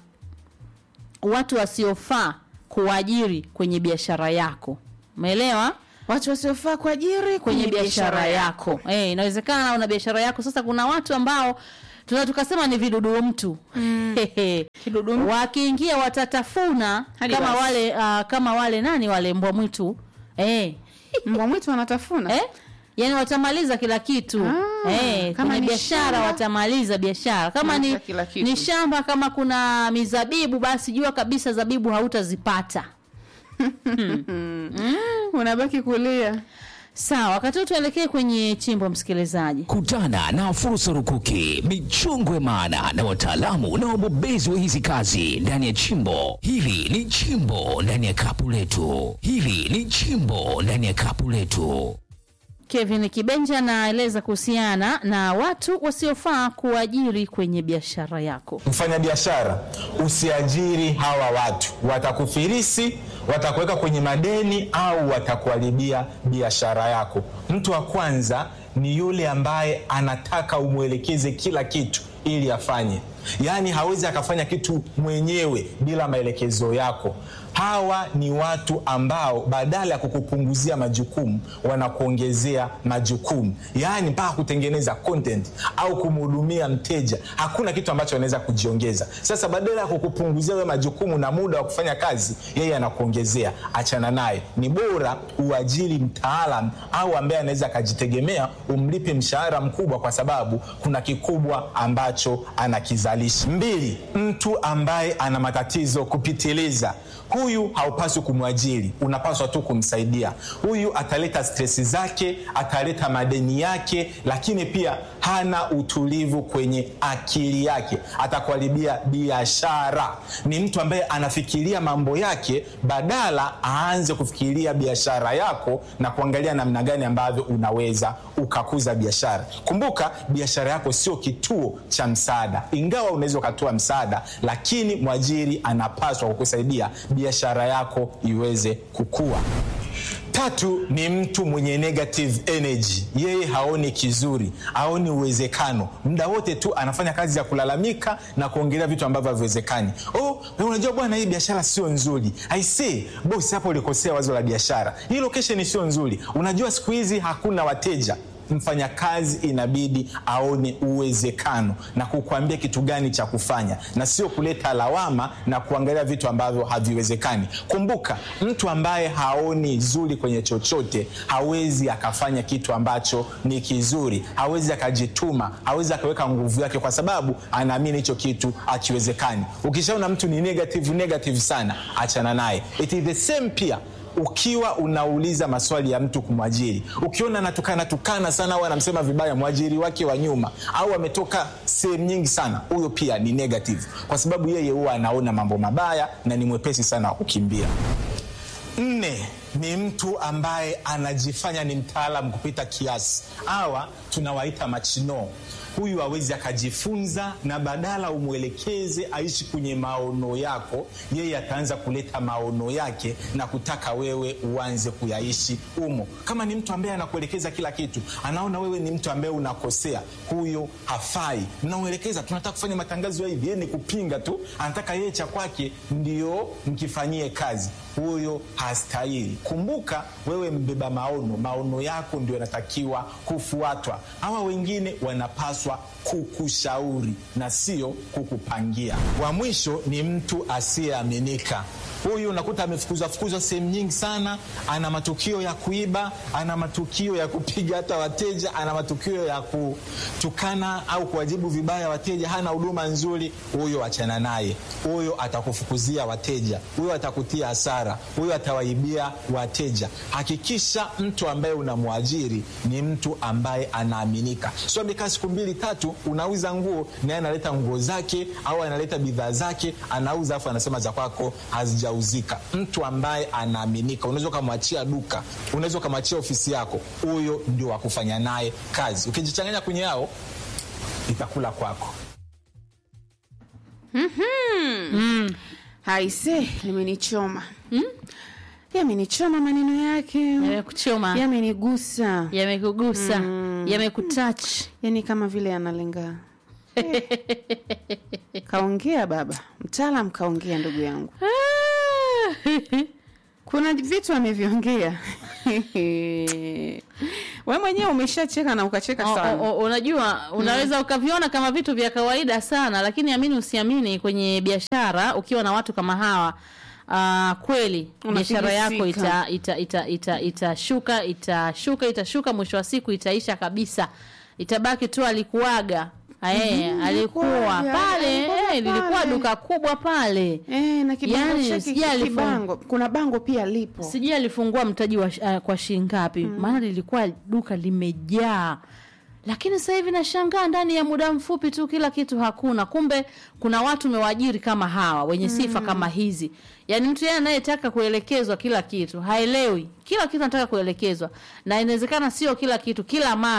Speaker 1: watu wasiofaa kuajiri kwenye biashara yako. Umeelewa?
Speaker 2: Watu wasiofaa kuajiri
Speaker 1: kwenye biashara yako. Eh, inawezekana una biashara yako. Sasa kuna watu ambao tunaweza tukasema ni vidudu mtu. Hehe.
Speaker 2: Kidudu mtu.
Speaker 1: Wakiingia watatafuna
Speaker 2: Hadi
Speaker 1: kama
Speaker 2: basi.
Speaker 1: wale uh, kama wale nani wale mbwa mwitu. Eh.
Speaker 2: Mbwa mwitu wanatafuna.
Speaker 1: Eh? Yaani watamaliza kila kitu.
Speaker 2: Ah,
Speaker 1: eh,
Speaker 2: kama
Speaker 1: kwenye
Speaker 2: ni
Speaker 1: biashara
Speaker 2: shamba.
Speaker 1: watamaliza biashara. Kama ni
Speaker 2: Wanataka kila kitu.
Speaker 1: ni shamba kama kuna mizabibu basi jua kabisa zabibu hautazipata.
Speaker 2: Unabaki kulia.
Speaker 1: Sawa, wakati huu tuelekee kwenye chimbo msikilizaji.
Speaker 3: Kutana na fursa rukuki, michongwe maana na wataalamu na wabobezi wa hizi kazi ndani ya chimbo. Hili ni chimbo ndani ya kapu letu. Hili ni chimbo ndani ya kapu letu.
Speaker 1: Kevin Kibenja anaeleza kuhusiana na watu wasiofaa kuajiri kwenye biashara yako.
Speaker 4: Mfanyabiashara, usiajiri hawa watu, watakufirisi, watakuweka kwenye madeni au watakuharibia biashara yako. Mtu wa kwanza ni yule ambaye anataka umwelekeze kila kitu ili afanye yaani hawezi akafanya kitu mwenyewe bila maelekezo yako hawa ni watu ambao badala ya kukupunguzia majukumu wanakuongezea majukumu yaani mpaka kutengeneza content au kumhudumia mteja hakuna kitu ambacho anaweza kujiongeza sasa badala ya kukupunguzia we majukumu na muda wa kufanya kazi yeye anakuongezea achana naye ni bora uajiri mtaalam au ambaye anaweza akajitegemea umlipe mshahara mkubwa kwa sababu kuna kikubwa ambacho anakizalisha mbili mtu ambaye ana matatizo kupitiliza huyu haupaswi kumwajiri unapaswa tu kumsaidia huyu ataleta stresi zake ataleta madeni yake lakini pia hana utulivu kwenye akili yake atakuharibia biashara ni mtu ambaye anafikiria mambo yake badala aanze kufikiria biashara yako na kuangalia namna gani ambavyo unaweza ukakuza biashara kumbuka biashara yako sio kituo cha msaada ingawa unaweza ukatoa msaada lakini mwajiri anapaswa kukusaidia biashara yako iweze kukua tatu ni mtu mwenye negative energy yeye haoni kizuri haoni uwezekano muda wote tu anafanya kazi ya kulalamika na kuongelea vitu ambavyo haviwezekani oh, na unajua bwana hii biashara sio nzuri aisee bosi hapo ulikosea wazo la biashara hii location sio nzuri unajua siku hizi hakuna wateja mfanyakazi inabidi aone uwezekano na kukuambia kitu gani cha kufanya na sio kuleta lawama na kuangalia vitu ambavyo haviwezekani kumbuka mtu ambaye haoni zuri kwenye chochote hawezi akafanya kitu ambacho ni kizuri hawezi akajituma hawezi akaweka nguvu yake kwa sababu anaamini hicho kitu akiwezekani ukishaona mtu ni negative negative sana achana naye it is the same pia ukiwa unauliza maswali ya mtu kumwajiri ukiona anatukana tukana sana au anamsema vibaya mwajiri wake wa nyuma au ametoka sehemu nyingi sana huyo pia ni negative kwa sababu yeye huwa anaona mambo mabaya na ni mwepesi sana wa kukimbia nne ni mtu ambaye anajifanya ni mtaalam kupita kiasi hawa tunawaita machinoo huyu awezi akajifunza na badala umwelekeze aishi kwenye maono yako yeye ataanza kuleta maono yake na kutaka wewe uanze kuyaishi umo kama ni mtu ambaye anakuelekeza kila kitu anaona wewe ni mtu ambaye unakosea huyo hafai mnamwelekeza tunataka kufanya matangazo ya hivi yeye ni kupinga tu anataka yeye cha kwake ndio mkifanyie kazi huyo hastahili kumbuka wewe mbeba maono maono yako ndio yanatakiwa kufuatwa hawa wengine wanapaswa kukushauri na sio kukupangia wa mwisho ni mtu asiyeaminika huyu unakuta amefukuzwa fukuzwa sehemu nyingi sana ana matukio ya kuiba ana matukio ya kupiga hata wateja ana matukio ya kutukana au kuwajibu vibaya wateja hana huduma nzuri huyo achana naye huyo atakufukuzia wateja huyo atakutia hasara huyo atawaibia wateja hakikisha mtu ambaye unamwajiri ni mtu ambaye anaaminika sio amekaa siku mbili tatu unauza nguo naye analeta nguo zake au analeta bidhaa zake anauza afu anasema za kwako hazija hajauzika mtu ambaye anaaminika unaweza ukamwachia duka unaweza ukamwachia ofisi yako huyo ndio wakufanya naye kazi ukijichanganya kwenye yao itakula kwako
Speaker 2: haise limenichoma hmm? yamenichoma maneno yake
Speaker 1: yamekuchoma
Speaker 2: yamenigusa
Speaker 1: yamekugusa yamekutach
Speaker 2: yani kama vile analenga kaongea baba mtaalam kaongea ndugu yangu kuna vitu ameviongea we mwenyewe umeshacheka na ukacheka
Speaker 1: O-
Speaker 2: sana
Speaker 1: o- o- unajua unaweza ukaviona kama vitu vya kawaida sana lakini amini usiamini kwenye biashara ukiwa na watu kama hawa uh, kweli biashara yako
Speaker 2: Unafilisika.
Speaker 1: itashuka ita, ita, ita, itashuka itashuka itashuka mwisho wa siku itaisha kabisa itabaki tu alikuaga Eh, alikuwa
Speaker 2: alikuwaga,
Speaker 1: pale
Speaker 2: alikuwaga
Speaker 1: eh, lilikuwa
Speaker 2: pale.
Speaker 1: duka kubwa pale
Speaker 2: Eh, na kibango
Speaker 1: Yani,
Speaker 2: chake
Speaker 1: sijui alifanya-
Speaker 2: kibango kuna bango pia lipo
Speaker 1: sijui alifungua mtaji wa, uh, kwa shilingi ngapi maana lilikuwa duka limejaa lakini sasa hivi nashangaa ndani ya muda mfupi tu kila kitu hakuna kumbe kuna watu umewaajiri kama hawa wenye sifa kama hizi yaani mtu yeye anayetaka kuelekezwa kila kitu haelewi kila kitu anataka kuelekezwa na inawezekana sio kila kitu kila mara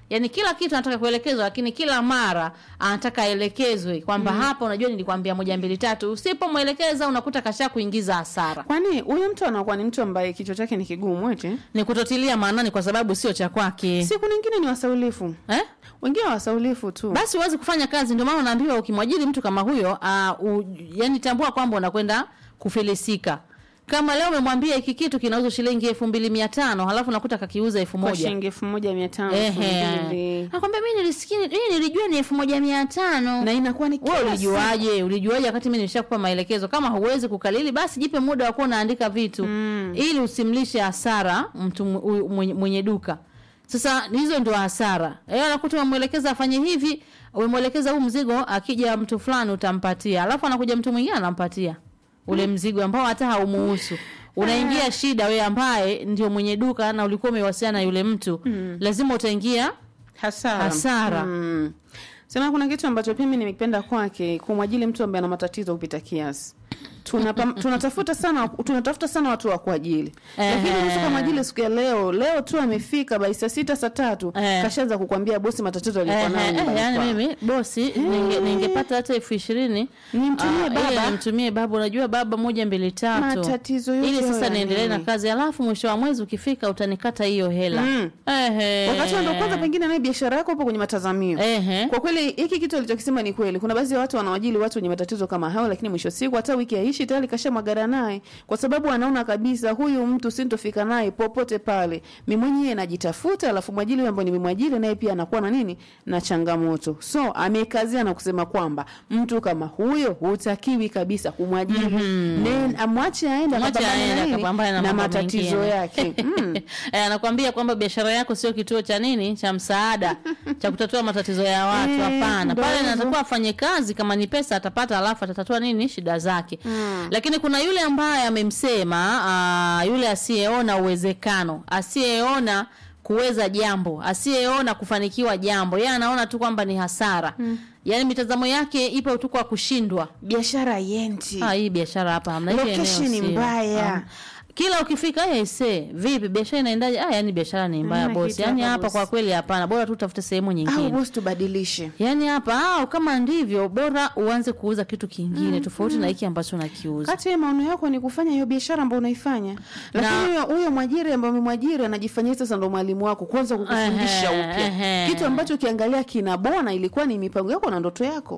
Speaker 1: yaani kila kitu anataka kuelekezwa lakini kila mara anataka aelekezwe kwamba hapa unajua nilikwambia moja mbili tatu usipomwelekeza unakuta kasha kuingiza hasara
Speaker 2: kwani huyu mtu anakuwa ni mtu ambaye kichwa chake ni kigumu eti
Speaker 1: ni kutotilia maanani kwa sababu sio cha kwake
Speaker 2: siku nyingine ni wasaulifu
Speaker 1: eh?
Speaker 2: wengine wasaulifu tu
Speaker 1: basi huwezi kufanya kazi ndio maana unaambiwa ukimwajiri mtu kama huyo uh, u, yani tambua kwamba unakwenda kufilisika kama leo umemwambia hiki kitu kinauzwa shilingi elfu mbili mia tano halafu nakuta kakiuza elfu
Speaker 2: kwa
Speaker 1: moja
Speaker 2: shilingi elfu moja mia tano elfu
Speaker 1: Ehe.
Speaker 2: mbili
Speaker 1: nakwambia mi nilisikia mi nilijua ni elfu moja mia tano
Speaker 2: na inakuwa ni
Speaker 1: wewe
Speaker 2: kila
Speaker 1: ulijuaje ulijuaje wakati mi nimeshakupa maelekezo kama huwezi kukalili basi jipe muda wa kuwa unaandika vitu mm. ili usimlishe hasara mtu mu- huyu mwenye, mwenye duka sasa hizo ndio hasara Eh, anakuta umemwelekeza afanye hivi umemwelekeza huu mzigo akija mtu fulani utampatia alafu anakuja mtu mwingine anampatia ule mzigo ambao hata haumuhusu unaingia shida wewe ambaye ndio mwenye duka na ulikuwa umewasiliana na yule mtu mm. lazima utaingia
Speaker 2: hasara
Speaker 1: Hasara.
Speaker 2: mm. sema kuna kitu ambacho pia mimi nimekipenda kwake kumwajili mtu ambaye ana matatizo kupita kiasi Tunapa- tunatafuta sana tunatafuta sana watu wa kuajili lakini
Speaker 1: Ehe.
Speaker 2: mtu kama ajili siku ya leo leo tu amefika bai saa sita saa tatu
Speaker 1: Eh.
Speaker 2: kashaanza kukwambia bosi matatizo alikuwa nayo
Speaker 1: Ehe, eh,
Speaker 2: nyumbani
Speaker 1: yani
Speaker 2: kwao.
Speaker 1: mimi bosi ninge- ningepata hata elfu ishirini
Speaker 2: Nimtumie
Speaker 1: ah,
Speaker 2: baba.
Speaker 1: ili nimtumie baba unajua baba moja mbili tatu
Speaker 2: Matatizo yote
Speaker 1: ili sasa
Speaker 2: hayo ya
Speaker 1: niendelee na
Speaker 2: nini?
Speaker 1: kazi alafu mwisho wa mwezi ukifika utanikata hiyo hela
Speaker 2: Mm.
Speaker 1: Ehe.
Speaker 2: wakati ndo kwanza pengine naye biashara yako hapo kwenye matazamio
Speaker 1: Ehe.
Speaker 2: kwa kweli hiki kitu alichokisema ni kweli kuna baadhi ya watu wanawajili watu wenye matatizo kama hayo lakini mwisho wa siku hata wiki haishi tayari kashamwagara naye kwa sababu anaona kabisa huyu mtu sintofika naye popote pale mi mwenyewe najitafuta alafu mwajili huyu ambaye nimemwajili naye pia anakuwa na nini na changamoto so amekazia na kusema kwamba mtu kama huyo hutakiwi kabisa kumwajiri mm-hmm. amwache aende
Speaker 1: Mwache
Speaker 2: akapambane
Speaker 1: aende
Speaker 2: na nini?
Speaker 1: akapambane na
Speaker 2: na
Speaker 1: mambo
Speaker 2: matatizo
Speaker 1: mengine.
Speaker 2: yake mm.
Speaker 1: Eh, anakwambia kwamba biashara yako sio kituo cha nini cha msaada cha kutatua matatizo ya watu
Speaker 2: Eh,
Speaker 1: hapana
Speaker 2: ndo
Speaker 1: pale
Speaker 2: hivyo.
Speaker 1: natakuwa afanye kazi kama ni pesa atapata alafu atatatua nini shida zake lakini kuna yule ambaye amemsema uh, yule asiyeona uwezekano asiyeona kuweza jambo asiyeona kufanikiwa jambo yeye anaona tu kwamba ni hasara yaani mitazamo yake ipo tu kwa kushindwa
Speaker 2: biashara yendi
Speaker 1: Ah, hii biashara hapa hamna hili eneo
Speaker 2: Location ni
Speaker 1: sio.
Speaker 2: mbaya.
Speaker 1: Ah. Kila ukifika eh se vipi biashara inaendaje? Ah, yani biashara ni mbaya
Speaker 2: Hamna
Speaker 1: bosi.
Speaker 2: kitu
Speaker 1: Yani
Speaker 2: hapa,
Speaker 1: hapa
Speaker 2: bosi.
Speaker 1: kwa kweli hapana. Bora tu utafute sehemu
Speaker 2: au
Speaker 1: nyingine.
Speaker 2: bosi tubadilishe
Speaker 1: Yaani hapa au kama ndivyo bora uanze kuuza kitu kingine tofauti na hiki ambacho unakiuza.
Speaker 2: kati ya maono yako ni kufanya hiyo biashara ambayo unaifanya lakini
Speaker 1: Na-
Speaker 2: huyo huyo mwajiri ambaye umemwajiri anajifanyia sasa ndo mwalimu wako kwanza kukufundisha
Speaker 1: Ehe,
Speaker 2: upya
Speaker 1: ehe.
Speaker 2: kitu ambacho ukiangalia kinabona ilikuwa ni mipango yako na ndoto yako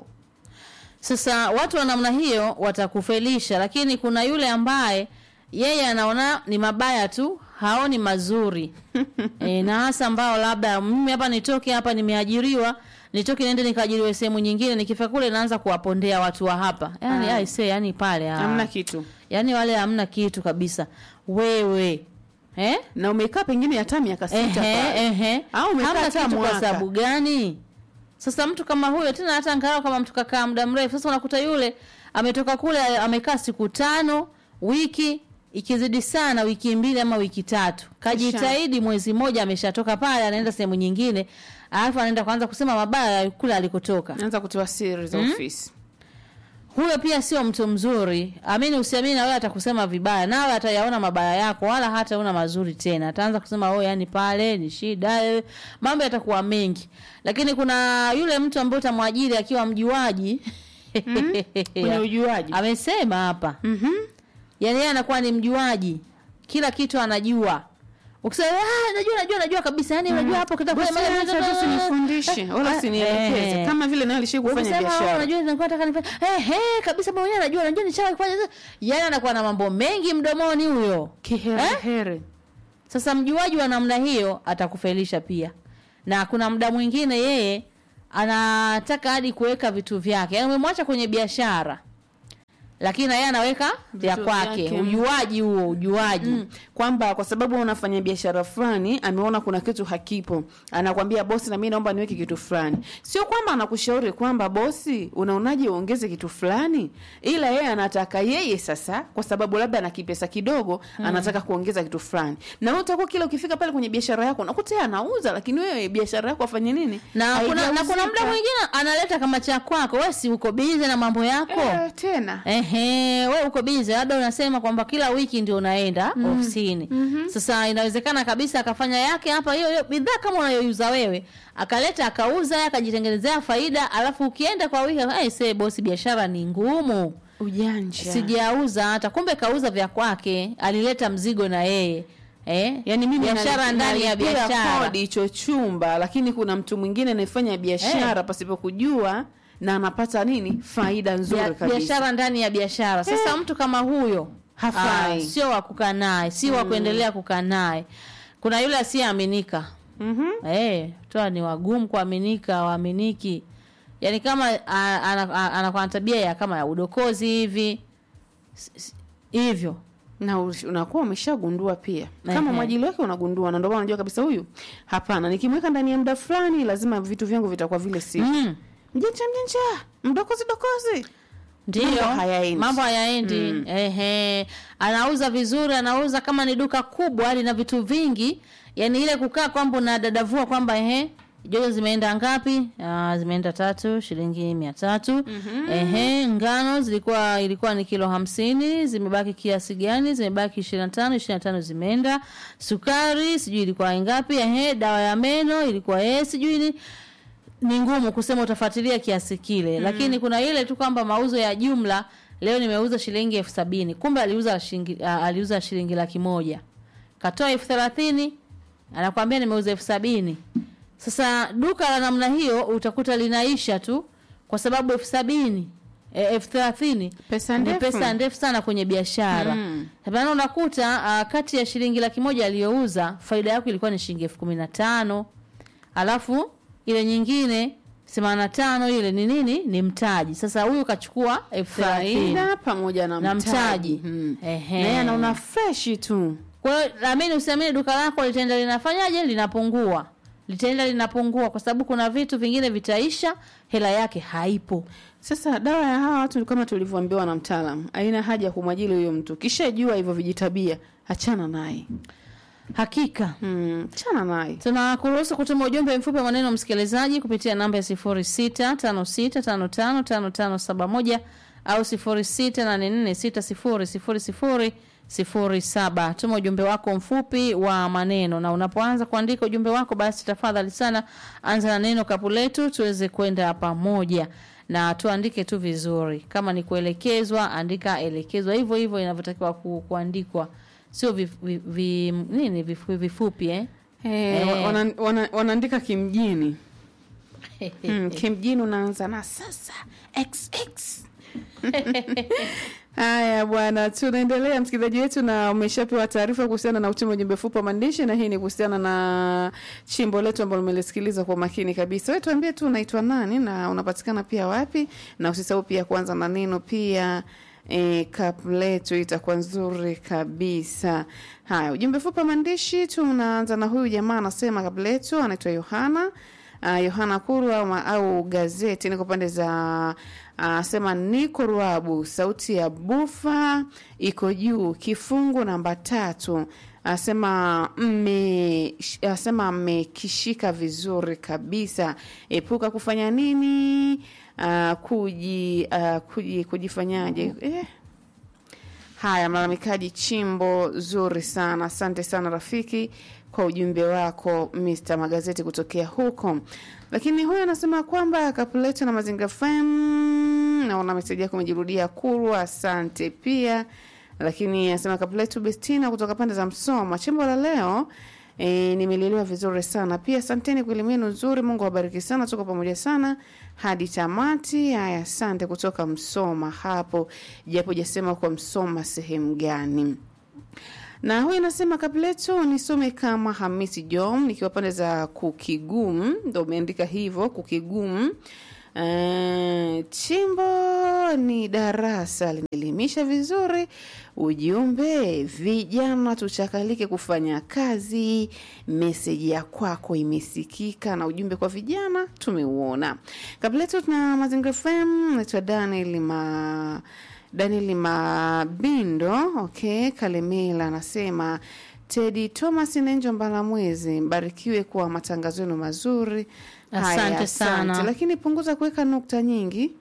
Speaker 1: Sasa watu wa namna hiyo watakufelisha, lakini kuna yule ambaye yeye anaona ni mabaya tu, haoni mazuri e, na hasa ambao labda mimi hapa nitoke hapa nimeajiriwa nitoke niende nikaajiriwe sehemu nyingine, nikifika kule naanza kuwapondea watu wa hapa, yani
Speaker 2: Ah.
Speaker 1: aise, yani pale ah.
Speaker 2: hamna kitu
Speaker 1: yani wale hamna kitu kabisa. Wewe eh?
Speaker 2: na umekaa pengine hata miaka sita
Speaker 1: Ehe,
Speaker 2: pale.
Speaker 1: ehe.
Speaker 2: Au umekaa
Speaker 1: Hamna
Speaker 2: hata
Speaker 1: kitu kwa
Speaker 2: mwaka.
Speaker 1: sababu gani? Sasa mtu kama huyo tena hata angalau kama mtu kakaa muda mrefu, sasa unakuta yule ametoka kule amekaa siku tano, wiki ikizidi sana wiki mbili ama wiki tatu, kajitahidi mwezi mmoja, ameshatoka pale, anaenda sehemu nyingine, alafu anaenda kuanza kusema mabaya ya kule alikotoka.
Speaker 2: naanza kutoa siri za ofisi
Speaker 1: Huyo pia sio mtu mzuri. Amini usiamini, na wewe atakusema vibaya, nawe atayaona mabaya yako, wala hata una mazuri tena. Ataanza kusema oh, yani pale ni shida, eh, mambo yatakuwa mengi. Lakini kuna yule mtu ambaye utamwajiri akiwa mjuaji
Speaker 2: kwenye ujuaji
Speaker 1: amesema hapa
Speaker 2: Mhm.
Speaker 1: yani yeye anakuwa ni mjuaji, kila kitu anajua. Ukisema ah, najua najua najua kabisa, yani unajua hapo
Speaker 2: Bosi,
Speaker 1: kitafanya
Speaker 2: acha tu usinifundishe wala
Speaker 1: Ah,
Speaker 2: usinielekeze
Speaker 1: eh.
Speaker 2: kama vile naye alishai kufanya
Speaker 1: Ukisema, "Oh,
Speaker 2: biashara
Speaker 1: unajua nilikuwa nataka nifanye eh eh kabisa mimi mwenyewe najua najua nishawahi kufanya yani anakuwa na mambo mengi mdomoni huyo
Speaker 2: kiherehere
Speaker 1: sasa mjuaji wa namna hiyo atakufelisha pia na kuna muda mwingine yeye anataka hadi kuweka vitu vyake yaani umemwacha kwenye biashara lakini na yeye anaweka vya
Speaker 2: Vitu
Speaker 1: kwake
Speaker 2: vyake.
Speaker 1: ujuaji huo ujuaji
Speaker 2: Mm. kwamba kwa sababu unafanya biashara fulani ameona kuna kitu hakipo anakwambia bosi na mimi naomba niweke kitu fulani sio kwamba anakushauri kwamba bosi unaonaje uongeze kitu fulani ila yeye anataka yeye sasa kwa sababu labda ana kipesa kidogo anataka kuongeza kitu fulani na wewe utakuwa kila ukifika pale kwenye biashara yako unakuta yeye anauza lakini wewe biashara yako afanye nini
Speaker 1: na kuna, na kuna muda
Speaker 2: Haijauzika.
Speaker 1: mwingine analeta kama cha kwako wewe si uko bize na mambo yako
Speaker 2: Eh, tena
Speaker 1: Ehe, Ehe, we uko bize, labda unasema kwamba kila wiki ndio unaenda ofisini. Sasa inawezekana kabisa akafanya yake hapa, hiyo hiyo bidhaa kama unayoiuza wewe, akaleta akauza, akajitengenezea faida, alafu ukienda kwa wiki, hey, say bosi, biashara ni ngumu,
Speaker 2: ujanja
Speaker 1: sijauza hata. Kumbe kauza vya kwake, alileta mzigo na yeye eh?
Speaker 2: yani mimi
Speaker 1: biashara
Speaker 2: nali-
Speaker 1: ndani ya
Speaker 2: nalipia
Speaker 1: biashara
Speaker 2: kodi hicho chumba lakini kuna mtu mwingine anayefanya biashara pasipo kujua na anapata nini faida nzuri
Speaker 1: Bia-
Speaker 2: kabisa
Speaker 1: biashara ndani ya biashara. Sasa mtu kama huyo
Speaker 2: Hafai.
Speaker 1: ah, sio wa kukaa naye, si wa kuendelea kukaa naye. Kuna yule asiyeaminika
Speaker 2: Mhm.
Speaker 1: eh, toa ni wagumu kuaminika, waaminiki. Yaani kama a- ana- a- anakuwa na tabia ya kama ya udokozi hivi S- s- hivyo
Speaker 2: na ush- unakuwa umeshagundua pia kama
Speaker 1: Ehe.
Speaker 2: mwajili wake unagundua na ndio maana unajua kabisa huyu hapana nikimweka ndani ya muda fulani lazima vitu vyangu vitakuwa vile si
Speaker 1: mm.
Speaker 2: mjenja mjenja mdokozi dokozi
Speaker 1: Ndio,
Speaker 2: Mambo hayaendi.
Speaker 1: mambo hayaendi. Ehe, anauza vizuri, anauza kama ni duka kubwa lina vitu vingi, yani ile kukaa kwamba unadadavua kwamba ehe, jojo zimeenda ngapi? Ah, zimeenda tatu, shilingi mia tatu. Ehe, ngano zilikuwa ilikuwa ni kilo hamsini, zimebaki kiasi gani? Zimebaki ishirini na tano, ishirini na tano zimeenda. Sukari sijui ilikuwa ngapi? Ehe, dawa ya meno ilikuwa eh, sijui ni ni ngumu kusema utafuatilia kiasi kile lakini kuna ile tu kwamba mauzo ya jumla leo nimeuza shilingi elfu sabini kumbe aliuza shilingi, a- aliuza shilingi laki moja katoa elfu thelathini anakwambia nimeuza elfu sabini sasa duka la namna hiyo utakuta linaisha tu kwa sababu elfu sabini e, elfu thelathini
Speaker 2: Pesa
Speaker 1: ni
Speaker 2: ndefu.
Speaker 1: pesa ndefu sana kwenye biashara
Speaker 2: Mm.
Speaker 1: maana unakuta uh, kati ya shilingi laki moja aliyouza faida yako ilikuwa ni shilingi elfu kumi na tano alafu ile nyingine themanini na tano ile ni nini ni mtaji sasa huyu kachukua elfu thelathini
Speaker 2: faida pamoja na
Speaker 1: Na
Speaker 2: mtaji,
Speaker 1: mtaji.
Speaker 2: Mm.
Speaker 1: Ehe.
Speaker 2: na yeye anaona freshi tu
Speaker 1: kwa hiyo amini usiamini duka lako litaenda linafanyaje linapungua litaenda linapungua kwa sababu kuna vitu vingine vitaisha hela yake haipo
Speaker 2: Sasa dawa ya hawa watu kama tulivyoambiwa na mtaalam, haina haja ya kumwajili huyo mtu. Kishajua hivyo vijitabia, achana naye.
Speaker 1: hakika
Speaker 2: Mm, achana naye.
Speaker 1: tunakuruhusu kutuma ujumbe mfupi wa maneno msikilizaji kupitia namba ya 0656555571 au 0684600007 tuma ujumbe wako mfupi wa maneno na unapoanza kuandika ujumbe wako basi tafadhali sana anza na neno kapu letu tuweze kwenda pamoja na tuandike tu vizuri kama ni kuelekezwa andika elekezwa hivyo hivyo inavyotakiwa ku, kuandikwa sio vi, vi, vi, nini vifupi, vifupi eh?
Speaker 2: Eh,
Speaker 1: Eh.
Speaker 2: wana- wana- wanaandika kimjini. Mm, kimjini unaanza na sasa xx. Haya bwana, tunaendelea msikilizaji wetu, na umeshapewa taarifa kuhusiana na utuma ujumbe fupi wa maandishi, na hii ni kuhusiana na chimbo letu ambalo umelisikiliza kwa makini kabisa. Wewe tuambie tu unaitwa nani na unapatikana pia wapi, na usisahau pia kuanza na neno pia E, kap letu itakuwa nzuri kabisa. Haya, ujumbe fupi wa maandishi tunaanza na huyu jamaa anasema kap letu anaitwa Yohana uh, Yohana Kuru au, au gazeti niko pande za asema niko Ruabu, sauti ya bufa iko juu, kifungu namba tatu asema mme asema mmekishika vizuri kabisa. Epuka kufanya nini? Uh, kuji, uh, kuji kujifanyaje eh. Haya, mlalamikaji chimbo zuri sana. Asante sana rafiki kwa ujumbe wako Mr. Magazeti kutokea huko. Lakini huyu anasema kwamba Kapuleto na Mazinga FM, naona meseji yako imejirudia Kurwa, asante pia. Lakini anasema Kapuleto Bestina kutoka pande za Msoma, chimbo la leo E, nimelelewa vizuri sana pia. Asanteni kwa elimu yenu nzuri, Mungu awabariki sana, tuko pamoja sana hadi tamati. Haya, asante kutoka Msoma hapo, japo jasema kwa Msoma sehemu gani na huyu anasema kableto nisome kama Hamisi Jom nikiwa pande za Kukigumu, ndo umeandika hivyo Kukigumu. Uh, chimbo ni darasa linaelimisha vizuri. Ujumbe vijana tuchakalike kufanya kazi. Meseji ya kwako imesikika na ujumbe kwa vijana tumeuona. Kabla yetu tuna Mazingira FM, naitwa Daniel ma Daniel Mabindo, okay, Kalemela anasema Tedi Thomas Nenjo Mbalamwezi, mbarikiwe kwa matangazo yenu mazuri. Haya,
Speaker 1: Asante sana.
Speaker 2: lakini punguza kuweka nukta nyingi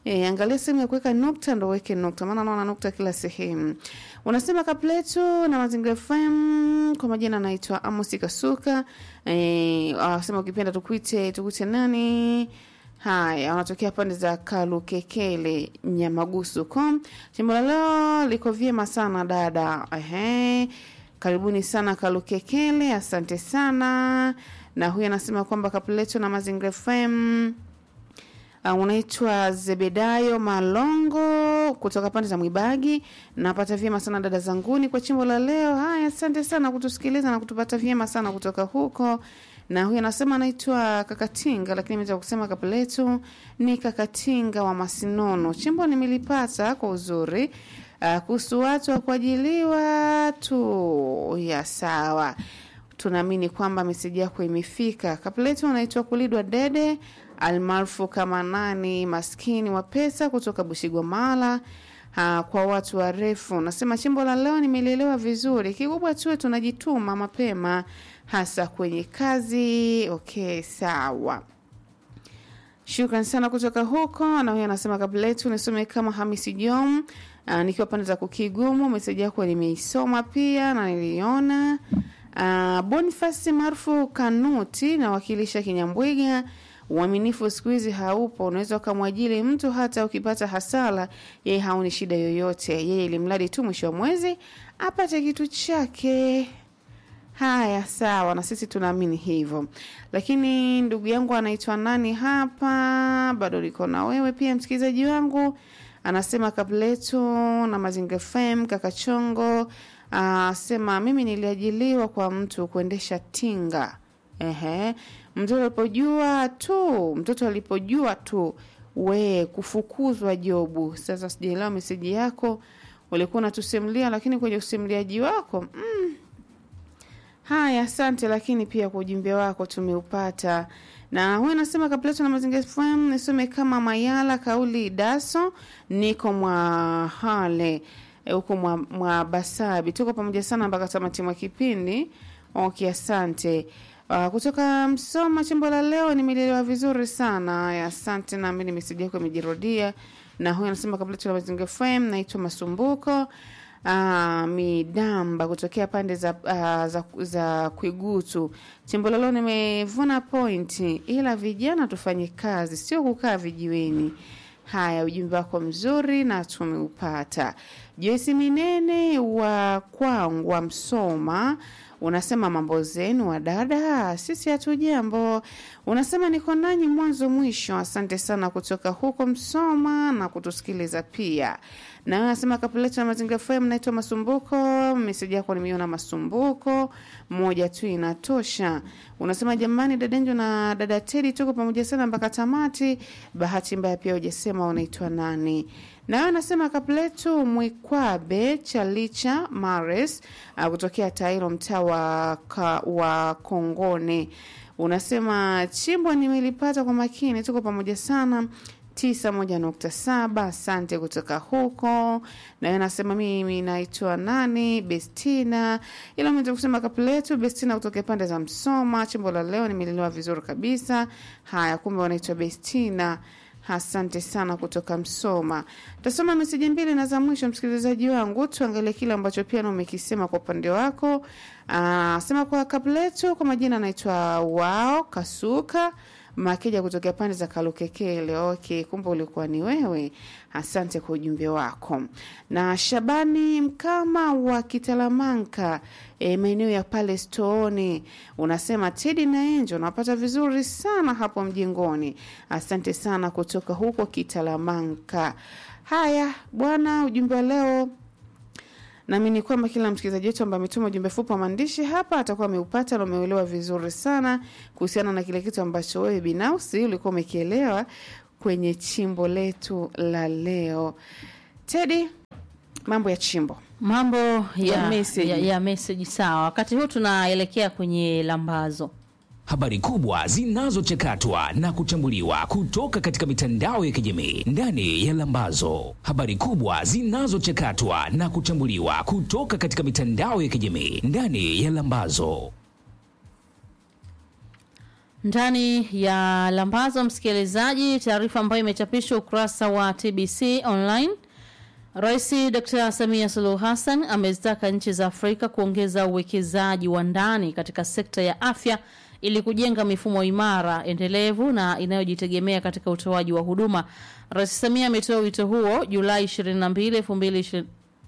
Speaker 2: E, angalia sehemu ya kuweka nukta ndo weke nukta, maana naona nukta kila sehemu. Unasema kapletu na Mazingira FM, kwa majina anaitwa Amos Kasuka. E, anasema ukipenda tukuite tukuite nani? Haya, wanatokea pande za Kalukekele Nyamagusu com. Jimbo la leo liko vyema sana dada. Ehe. Karibuni sana Kalukekele, asante sana. Na huyu anasema kwamba kapletu na Mazingira FM Uh, unaitwa Zebedayo Malongo kutoka pande za Mwibagi. Napata vyema sana dada zanguni kwa chimbo la leo. Haya, asante sana kutusikiliza na kutupata vyema sana kutoka huko. Na huyu anasema anaitwa Kakatinga, lakini imeweza kusema kapu letu ni Kakatinga wa Masinono. Chimbo nimelipata kwa uzuri. Uh, kuhusu watu wa kuajiliwa tu ya sawa tunaamini kwamba meseji yako imefika. Kapletu unaitwa Kulidwa Dede almaarufu kama nani, maskini wa pesa kutoka Bushigwamala. Ha, kwa watu warefu nasema chimbo la leo nimelielewa vizuri. Kikubwa tuwe tunajituma mapema, hasa kwenye kazi. Okay, sawa. Shukran sana kutoka huko. Na huyo anasema kabla letu nisome kama Hamisi Jom, uh, nikiwa pande za Kukigumu. Meseji yako nimeisoma pia na niliona. Uh, Bonifasi maarufu Kanuti nawakilisha Kinyambwiga. Uaminifu siku hizi haupo, unaweza ukamwajili mtu hata ukipata hasara, yeye haoni shida yoyote, yeye ili mradi tu mwisho wa mwezi apate kitu chake. Haya, sawa, na sisi tunaamini hivyo. Lakini ndugu yangu anaitwa nani hapa, bado liko na wewe pia, msikilizaji wangu anasema kabletu na Mazingira FM Kakachongo asema mimi niliajiliwa kwa mtu kuendesha tinga. Ehe, mtoto alipojua tu, mtoto alipojua tu we kufukuzwa jobu. Sasa sijaelewa meseji yako, ulikuwa unatusimulia, lakini kwenye usimuliaji wako mm, Haya, asante, lakini pia kwa ujumbe wako tumeupata. Na huyu anasema Kapleto na Mazingira FM nisome kama Mayala kauli daso, niko mwa hale huko mwa, mwa Basabi. Tuko pamoja sana mpaka tamati mwa kipindi. Okay, asante. Uh, kutoka Msoma chimbo la leo nimelielewa vizuri sana. Haya, asante, naamini meseji yako imejirudia. Na huyu anasema Kapleto na Mazingira FM naitwa Masumbuko uh, midamba kutokea pande za, uh, za, za Kwigutu. Chimbo lalo nimevuna pointi, ila vijana tufanye kazi, sio kukaa vijiweni. Haya, ujumbe wako mzuri na tumeupata. Joyce Minene wa Kwangwa Msoma unasema mambo zenu wa dada, sisi hatujambo. Unasema niko nanyi mwanzo mwisho. Asante sana kutoka huko Msoma na kutusikiliza pia. Na wewe unasema kapuletu na Mazingira FM, naitwa Masumbuko. Meseji yako nimeiona Masumbuko, moja tu inatosha. Unasema jamani, dadanjo na dada Tedi, tuko pamoja sana mpaka tamati. Bahati mbaya pia hujasema unaitwa nani na wewe unasema kapletu Mwikwabe Chalicha Mares uh, kutokea Tairo mtaa wa, ka, wa Kongone. Unasema chimbo nimelipata kwa makini, tuko pamoja sana tisa moja nukta saba. Asante kutoka huko. Na wewe nasema mimi naitwa nani, Bestina, ila umeweza kusema kapletu Bestina kutoka pande za Msoma. Chimbo la leo nimelelewa vizuri kabisa. Haya, kumbe wanaitwa Bestina. Asante sana kutoka Msoma. Tasoma meseji mbili na za mwisho, msikilizaji wangu, tuangalie kile ambacho pia na umekisema kwa upande wako. Aa, sema kwa kabletu, kwa majina anaitwa wao Kasuka Makeja kutokea pande za Kalukekele. Okay, kumbe ulikuwa ni wewe. Asante kwa ujumbe wako. Na Shabani Mkama wa Kitalamanka, e, maeneo ya pale Stooni, unasema Tedi na Enjo napata vizuri sana hapo mjengoni. Asante sana kutoka huko Kitalamanka. Haya bwana, ujumbe wa leo naamini kwamba kila msikilizaji wetu ambaye ametuma ujumbe fupi wa maandishi hapa atakuwa ameupata na umeuelewa vizuri sana kuhusiana na kile kitu ambacho wewe binafsi ulikuwa umekielewa kwenye chimbo letu la leo. Tedi, mambo ya chimbo
Speaker 1: mambo ya,
Speaker 2: Ya message.
Speaker 1: ya, ya message sawa. Wakati huu tunaelekea kwenye lambazo.
Speaker 3: Habari kubwa zinazochakatwa na kuchambuliwa kutoka katika mitandao ya kijamii ndani ya Lambazo. Habari kubwa zinazochakatwa na kuchambuliwa kutoka katika mitandao ya kijamii ndani ya Lambazo.
Speaker 1: ndani ya lambazo msikilizaji taarifa ambayo imechapishwa ukurasa wa tbc online rais dr samia suluhu hassan amezitaka nchi za afrika kuongeza uwekezaji wa ndani katika sekta ya afya ili kujenga mifumo imara endelevu na inayojitegemea katika utoaji wa huduma rais samia ametoa wito huo julai 22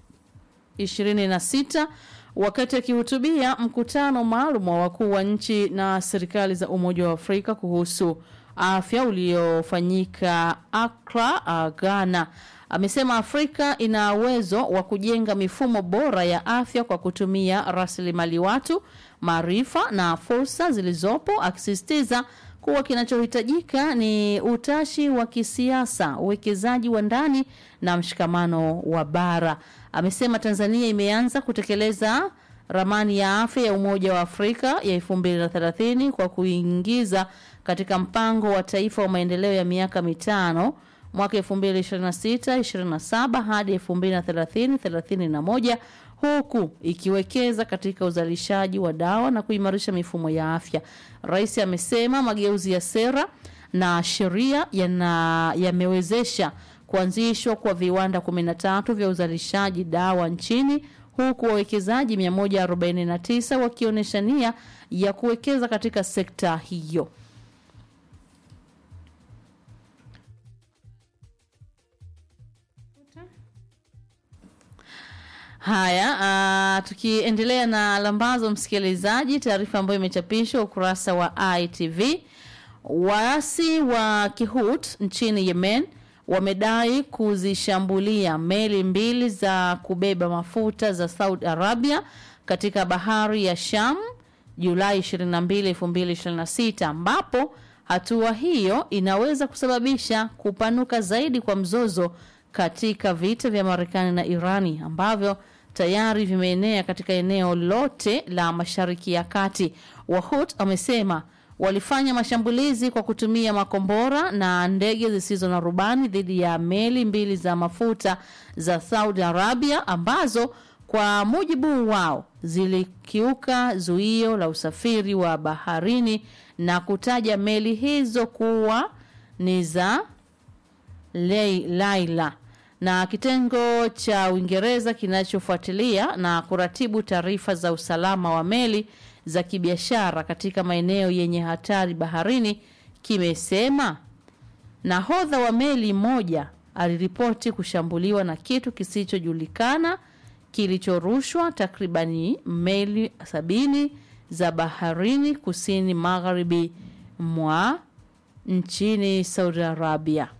Speaker 1: 2026 wakati akihutubia mkutano maalum wa wakuu wa nchi na serikali za umoja wa afrika kuhusu afya uliofanyika akra uh, ghana amesema afrika ina uwezo wa kujenga mifumo bora ya afya kwa kutumia rasilimali watu maarifa na fursa zilizopo akisisitiza kuwa kinachohitajika ni utashi wa kisiasa uwekezaji wa ndani na mshikamano wa bara amesema tanzania imeanza kutekeleza ramani ya afya ya umoja wa afrika ya 230 kwa kuingiza katika mpango wa taifa wa maendeleo ya miaka mitano mwaka 2026-27 hadi 2030-31 huku ikiwekeza katika uzalishaji wa dawa na kuimarisha mifumo ya afya. Rais amesema mageuzi ya sera na sheria yana- yamewezesha kuanzishwa kwa viwanda 13 vya uzalishaji dawa nchini huku wawekezaji 149 wakionyesha nia ya kuwekeza katika sekta hiyo. Haya, uh, tukiendelea na lambazo msikilizaji, taarifa ambayo imechapishwa ukurasa wa ITV. Waasi wa Kihut nchini Yemen wamedai kuzishambulia meli mbili za kubeba mafuta za Saudi Arabia katika bahari ya Sham Julai 22, 2026 ambapo hatua hiyo inaweza kusababisha kupanuka zaidi kwa mzozo katika vita vya Marekani na Irani ambavyo tayari vimeenea katika eneo lote la Mashariki ya Kati. Wahut amesema walifanya mashambulizi kwa kutumia makombora na ndege zisizo na rubani dhidi ya meli mbili za mafuta za Saudi Arabia ambazo kwa mujibu wao zilikiuka zuio la usafiri wa baharini na kutaja meli hizo kuwa ni za Lei- Laila na kitengo cha Uingereza kinachofuatilia na kuratibu taarifa za usalama wa meli za kibiashara katika maeneo yenye hatari baharini kimesema nahodha wa meli moja aliripoti kushambuliwa na kitu kisichojulikana kilichorushwa takribani meli sabini za baharini kusini magharibi mwa nchini Saudi Arabia.